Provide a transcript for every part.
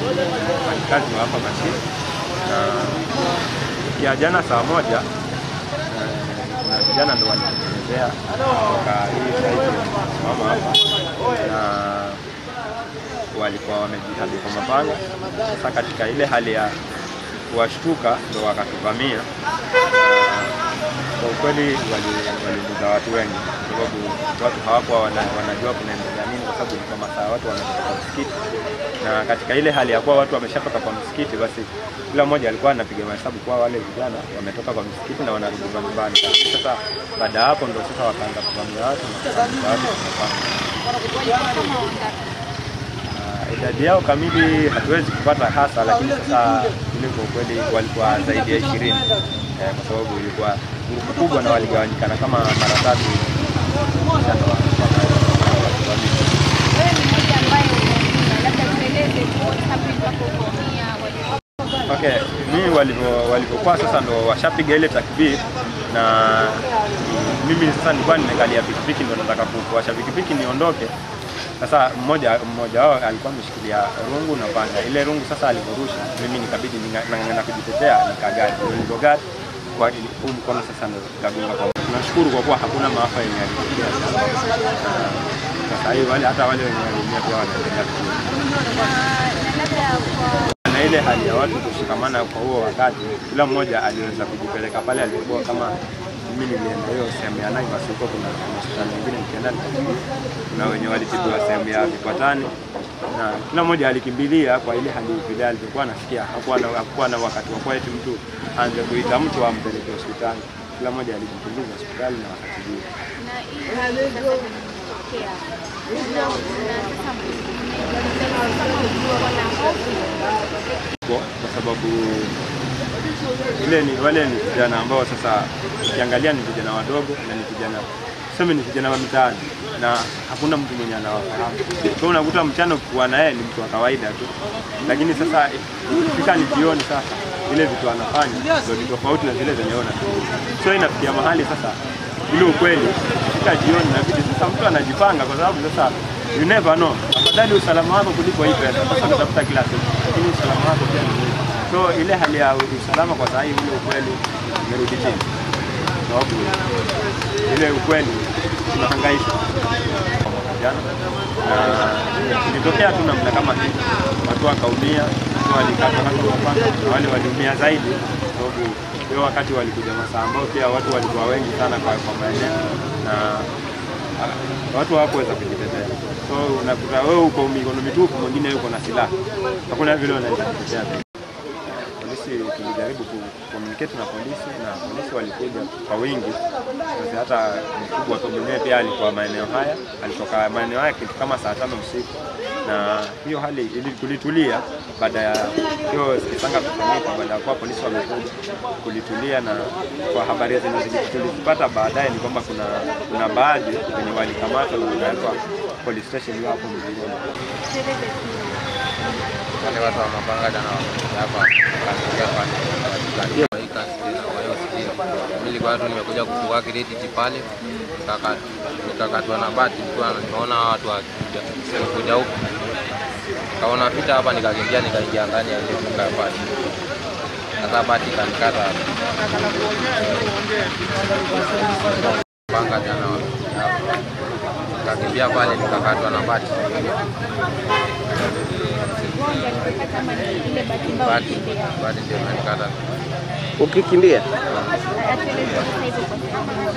wafanyikazi wa hapa Masisi na ya jana saa moja eh, kuna vijana ndo walitengenezea toka hii saizi mama hapa na walikuwa wamejihami kwa mapanga. Sasa katika ile hali ya kuwashtuka ndo wakatuvamia. Na Kwa ukweli wali- waliumiza watu wengi, kwa sababu watu hawakuwa wana, wanajua kunaendelea nini, kwa sababu ilikuwa masaa watu wametoka kwa msikiti, na katika ile hali ya kuwa watu wameshatoka kwa msikiti, basi kila mmoja alikuwa anapiga mahesabu kuwa wale vijana wametoka kwa msikiti na wanarudi nyumbani. Sasa baada ya hapo ndo sasa wakaanza kuvamia watu na kuwaumiza watu kwa mapanga. Uh, idadi yao kamili hatuwezi kupata hasa, lakini sasa ile kwa kweli walikuwa zaidi ya ishirini eh, kwa sababu ilikuwa nguvu kubwa na waligawanyikana kama mara tatu. Kisha ndo wakavamia. Wewe ni mmoja ambaye umeumia, labda tueleze what happened hapo umeumia, walikuwa Okay, mimi walivyo walivyokuwa sasa ndo washapiga ile takbir na mimi sasa nilikuwa nimekalia pikipiki ndo nataka ku- kuwasha pikipiki niondoke. Sasa mmoja mmoja wao alikuwa ameshikilia rungu na panga. Ile rungu sasa alivyorusha, mimi nikabidi ninga- nang'ang'ana kujitetea, nikagari. Nilipogari kwa huu mkono sasa ndo kagonga kwa. Tunashukuru kwa kuwa hakuna maafa yenye yalitokea. Na Sasa hivi wale hata wale wenye waliumia pia wanaendelea vizuri na labda kwa na ile hali ya watu kushikamana kwa huo wakati, kila mmoja aliweza kujipeleka pale alipokuwa. Kama mimi nilienda hiyo sehemu ya Naivas, huko kuna kuna hospitali nyingine nikienda nikatibiwa, kuna wenye walitibiwa sehemu ya Vikwatani na kila mmoja alikimbilia kwa ile hali vile alivyokuwa anasikia. Hakuwa na, hakuwa na wakati wa kuwa eti mtu aanze kuita mtu ampeleke hospitali. Kila mmoja alijikimbiza hospitali na wakatibiwa. na hii hali sasa imetokea na na sasa mmejua wana hofu kwa kwa sababu ile ni wale ni vijana ambao sasa ukiangalia ni vijana wadogo na ni vijana tuseme ni vijana wa mitaani na hakuna mtu mwenye anawafahamu. Kwa unakuta mchana ukikuwa na yeye ni mtu wa kawaida tu, lakini sasa ikifika ni jioni sasa ile vitu anafanya ndio ni tofauti na zile zenye ona. So inafikia mahali sasa ile ukweli ikifika jioni inabidi sasa mtu anajipanga, kwa sababu sasa you never know. Afadhali usalama wako kuliko hii pesa. Sasa unatafuta kila siku, lakini usalama wako pia ni muhimu. So ile hali ya usalama kwa saa hii ule ukweli imerudi chini, sababu ile ukweli tunahangaishwa kwa mwaka jana, na ilitokea tu namna kama hii, watu wakaumia, watu walikatwa kata mapanga, na wale waliumia zaidi sababu hiyo wakati walikuja masaa ambao pia watu walikuwa wengi sana kwa, kwa maeneo na ah, watu hawakuweza kujitetea. So unakuta wewe uko mikono mitupu, mwingine yuko na silaha, hakuna vile unaweza kujitetea tena. Polisi tulijaribu ku communicate na polisi na polisi walikuja kwa wingi. Sasa hata mkubwa tu mwenyewe pia alikuwa maeneo haya, alitoka maeneo haya kitu kama saa tano usiku, na hiyo hali ili kulitulia baada ya hiyo kisanga kufanyika, baada ya kuwa polisi wamekuja kulitulia, na kwa habari zenye zili- tulizipata baadaye ni kwamba kuna kuna baadhi wenye walikamatwa na wakawekwa police station hiyo hapo Mzigoni. tueleze tu wale watu wa mapanga jana wamekuja hapa wakaingia pale wakaingia kwa hii kasi tena kwa hiyo spidi. Mimi nilikuwa tu nimekuja kufungua credit pale nikaka- nikakatwa na bati, nilikuwa nimeona hawa watu wakikuja kuja huku kaona pita hapa, nikakimbia nikaingia ndani ya ile duka pale. Sasa bati kanikata hapa. panga jana wamekuja hapa nikakimbia pale nikakatwa na bati mgonjwa alipata kama ni ile bahati mbaya bati ulikimbia. bati ndio imenikata Ukikimbia Atueleze sasa hivi kwa sasa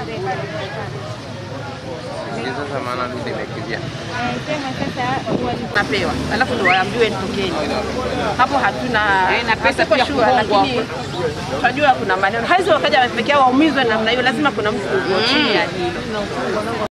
Sijui sasa maana mimi nimekimbia Eh, sema sasa wali- napewa alafu ndo waambiwe tokeni hapo hatuna na pesa hatuko pia sure, kuhongwa. lakini tunajua kuna maneno haizo wakaja pekee yao waumizwe namna hiyo lazima kuna mtu uko chini ya hilo